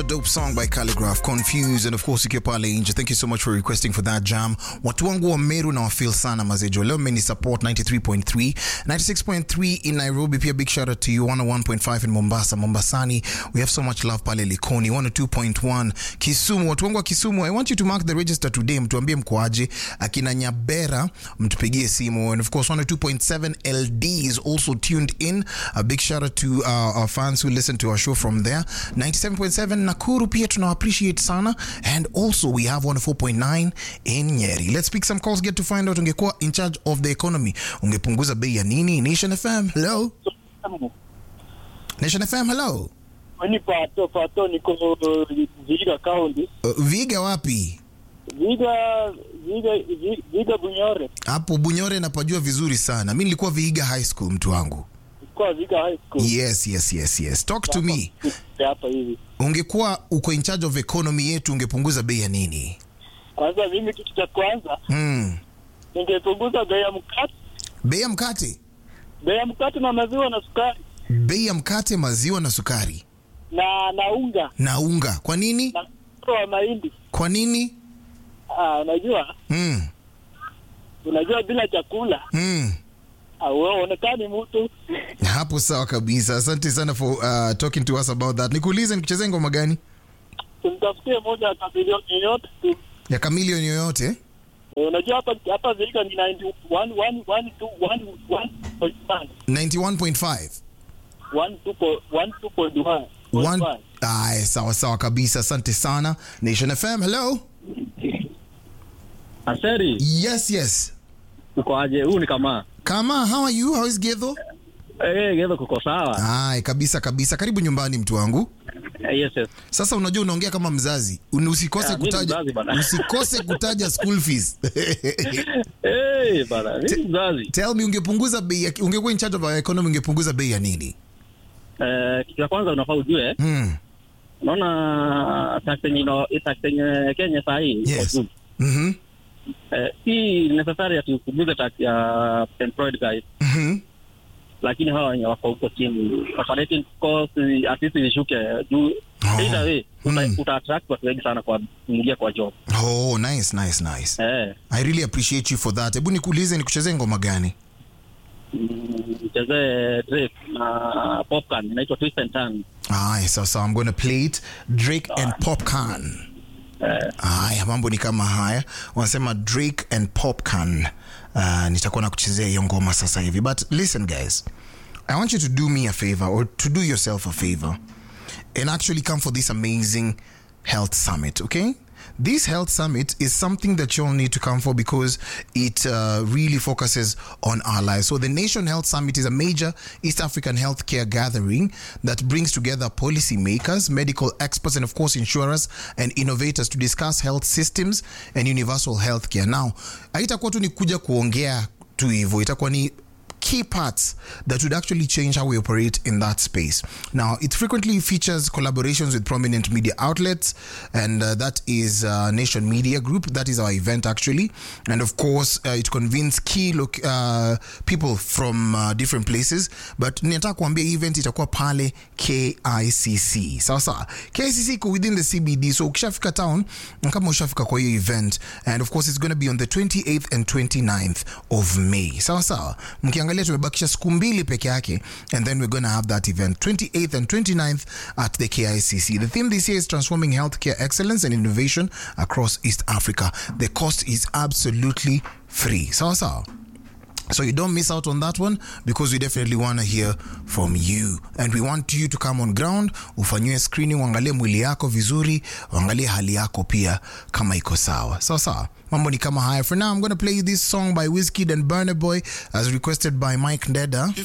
dope song by Calligraph, Confused, and of course ukiwa pale nje. Thank you so much for requesting for that jam. Watu wangu wa Meru na wafeel sana mazejo. Leo mmeni support 93.3, 96.3 in Nairobi. Pia big shout out to you 101.5 in Mombasa. Mombasani, we have so much love pale Likoni 102.1 Kisumu. Watu wangu wa Kisumu, I want you to mark the register today. Mtuambie mkoaje. Akina Nyabera, mtupigie simu. And of course 102.7 LD is also tuned in. A big shout out to uh, our fans who listen to our show from there. 97.7 Nakuru pia tuna appreciate sana and also we have 104.9 in Nyeri. Let's pick some calls get to find out ungekuwa in charge of the economy ungepunguza bei ya nini? Nation FM, hello. Nation FM, hello. Ni pato pato niko Viga County. Uh, Viga wapi? Viga Viga Vi- Viga Bunyore. Hapo Bunyore napajua vizuri sana. Mimi nilikuwa Viga High School mtu wangu. Kwa Viga High School. Yes, yes, yes, yes. Talk to me. Hapa hivi. Ungekuwa uko in charge of economy yetu ungepunguza bei ya nini? Kwanza mimi kitu cha kwanza Hmm. ningepunguza bei ya mkate, Bei ya mkate, bei ya mkate na maziwa na sukari bei ya mkate, maziwa na sukari na na unga na unga. Kwa nini? na mkate wa mahindi. Kwa nini? Ah, unajua Hmm. unajua bila chakula Hmm. hauonekani mtu. hapo sawa kabisa asante sana for uh, talking to us about that nikuulize nikuchezee ngoma gani Tumtafutie moja ya kabilioni yoyote tu. ya kamilion yoyote Eh, Unajua hapa hapa Viga ni 91 1 1 2 1 91.5 1 One- Aye, sawa sawa kabisa asante sana nation fm hello Aseri, yes yes uko aje? Huu ni kama kama how are you how is gedho eh, Gedho kuko sawa? Aye, kabisa kabisa karibu nyumbani mtu wangu Eh, yes, yes. sasa unajua unaongea kama mzazi Un- usikose Ah, mimi ni kutaja mzazi bana. usikose kutaja school fees Eh, bana, mimi mzazi. tell me ungepunguza bei ya- ungekuwa in charge of our economy ungepunguza bei ya nini Eh, kitu cha kwanza unafaa ujue, hmm. unaona tax yenye ino- tax yenye Kenya saa hii iko Yes. juu. mm-hmm. Eh, si necessary ati upunguze tax ya employed guys, Mm-hmm. lakini hawa wenye wako huko chini operating cost at least ishuke juu. Oh. Either way, uta, Mm. uta attract watu wengi sana kwa kuingia kwa job. Oh, nice, nice, nice. Eh, I really appreciate you for that. Hebu nikuulize nikuchezee ngoma gani? mm, mchezee Drake na Popcorn inaitwa Twist and Turn. Aya, sawa sawa. I'm gonna play it. Drake and Popcorn. Aya, mambo ni kama haya. Wanasema Drake and Popcorn. Uh, nitakuwa na kuchezea hiyo ngoma sasa hivi. But listen guys. I want you to do me a favor or to do yourself a favor and actually come for this amazing health summit, okay? This health summit is something that you all need to come for because it uh, really focuses on our lives. So, the Nation Health Summit is a major East African healthcare gathering that brings together policymakers, medical experts, and of course, insurers and innovators to discuss health systems and universal healthcare. Now, haitakuwa tu ni kuja kuongea tu hivyo, itakuwa ni key parts that would actually change how we operate in that space. Now, it frequently features collaborations with prominent media outlets, and uh, that is uh, Nation Media Group. That is our event, actually. And of course, uh, it convenes key look, uh, people from uh, different places. But ninataka kuambia event itakuwa pale KICC. Sawa sawa. KICC iko within the CBD. So ukishafika town, kama ushafika kwa hiyo event, and of course it's going to be on the 28th and 29th of May. Sawa sawa. Mkiangalia tumebakisha siku mbili peke yake, and then we're going to have that event 28th and 29th at the KICC. The theme this year is transforming healthcare excellence and innovation across East Africa. The cost is absolutely free. Sawa sawa. So you don't miss out on that one because we definitely want to hear from you and we want you to come on ground, ufanyiwe screening, uangalie mwili yako vizuri, uangalie hali yako pia kama iko sawa. Sawa sawa. Mambo ni kama haya. For now, I'm going to play this song by Wizkid and Burner Boy as requested by Mike Ndeda.